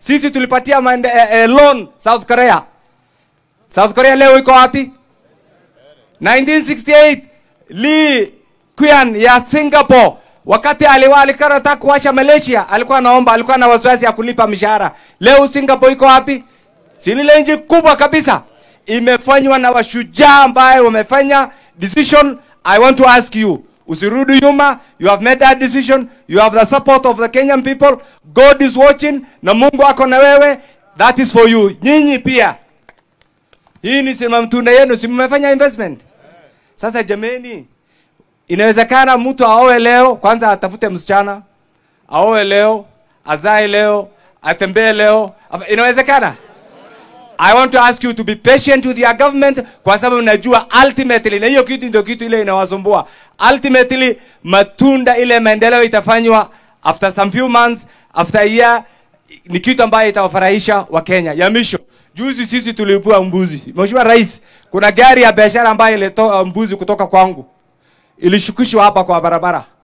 Sisi tulipatia mande, eh, eh, loan South Korea. South Korea leo iko wapi? 1968 Lee Kuan ya Singapore wakati aliwa alikuwa anataka kuwasha Malaysia, alikuwa anaomba, alikuwa na wasiwasi ya kulipa mishahara. Leo Singapore iko wapi? Si ni ile nchi kubwa kabisa, imefanywa na washujaa ambaye wamefanya decision. I want to ask you, usirudi nyuma. You have made that decision, you have the support of the Kenyan people. God is watching, na Mungu ako na wewe. That is for you. Nyinyi pia, hii ni sema mtunda yenu, si mmefanya investment. Sasa jameni, inawezekana mtu aoe leo, kwanza atafute msichana, aoe leo, azae leo, atembee leo. Inawezekana? I want to ask you to be patient with your government kwa sababu najua ultimately, na hiyo kitu ndio kitu ile inawasumbua. Ultimately matunda ile maendeleo itafanywa after some few months, after a year, ni kitu ambayo itawafurahisha Wakenya. Ya misho juzi sisi tulipua mbuzi. Mheshimiwa Rais, kuna gari ya biashara ambayo ilitoa mbuzi kutoka kwangu ilishukishwa hapa kwa barabara.